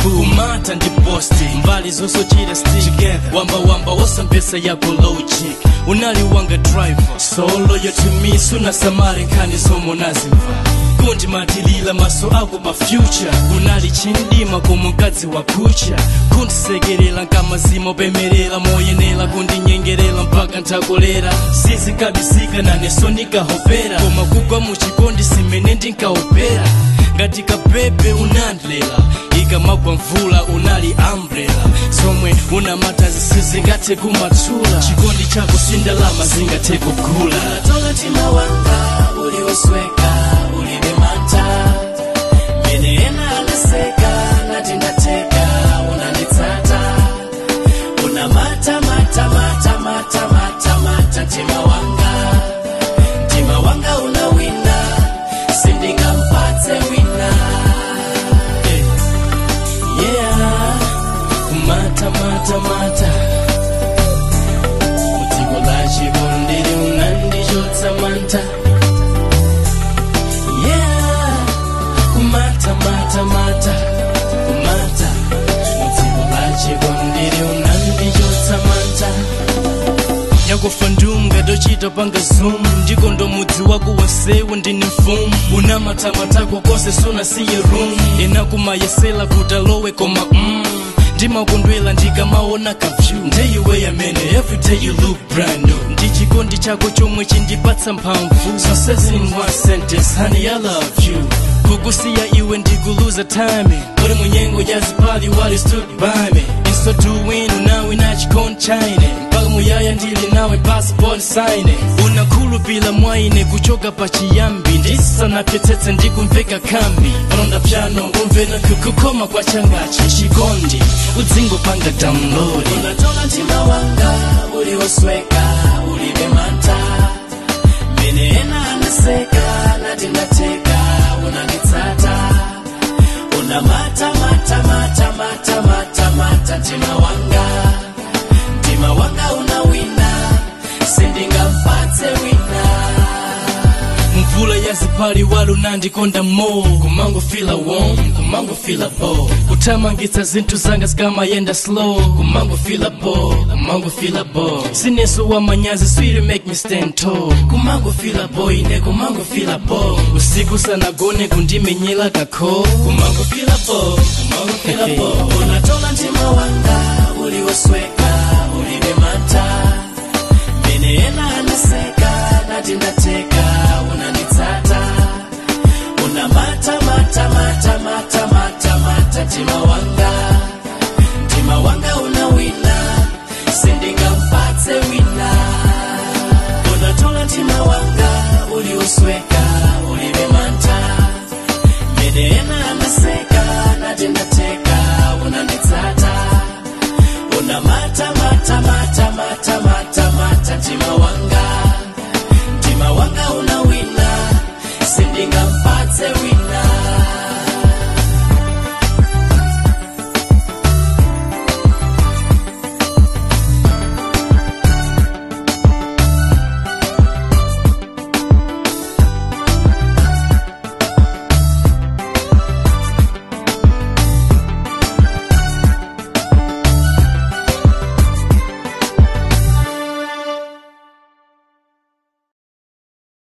kumata ndi posti mbali zosochita stick wamba wamba wasambesa yako logic unali wanga driver solo yo to me suna samari nkhani zomwe nazimva kundi matilila maso ako pa future unali chindima como mkazi wa kucha kundisekerera nkamazima upemerera moyenera kundinyengerera mpaka ntakolera sizikabisika naneso nikahopera koma kugwa muchikondi simene ndinkaopera ngati kapepe unandlela ikamagwa mvula unali umbrella zomwe unamata zisizingathe kumatsula chikondi chako sindalama zingathe kugula tola mtima wanga uliosweka ulibe manta mene ena anaseka nati ndateka unanitsata una mata mata mata mata mata mata mtima wanga mtima wanga unawina sindingampatse wina Eh, yeah kumata mata mata mudziko la chikondiri unandichotsa manta yeah kumata mata mata kumata mudziko la chikondiri unandichotsa manta yakufa ndunga tochita panga zoom ndiko ndo mudzi wako wonsewu ndine mfumu unamatamatako kose sunasiye room enakumayesela kuti alowe koma mm. ndimakondwela ndikamaona kavyu ndeiwe yamene everyday you look brand new ndi chikondi chako chomwe chindipatsa mphamvu zonsezi in one sentence honey i love you kukusiya iwe ndikuluza time kuli munyengo yazipali wali stood by me inso doing unawe nachikondi chaine mpaka muyaya ndili nawe passport sign unakhulupila mwaine kuchoka pachiyambi ndisanapyetsetse ndikumveka kambi palonda pyano umvena kukukoma kwa changachi chikondi udzingopanga download unatola mtima wanga uliosweka ulibe manta mene ena anaseka nati ndateka unanitsata una mata mata mata mata mata mata mtima wanga mtima wanga unawina sindingampatse wina mvula yazipali wali unandikonda mo kumangofila warm kumangofila bo kuthamangitsa zinthu zanga zikamayenda slow kumangofila bo kumangofila bo sineso wa manyazi swiri make me stand tall kumangofila bo ine kumangofila bo usiku sanagone kundimenyela kakho kumangofila bo kumangofila bo unatola mtima wanga uliosweka ulibe manta mene ena anaseka nati ndateka unanitsata una mata mata mata mata mata mata mtima wanga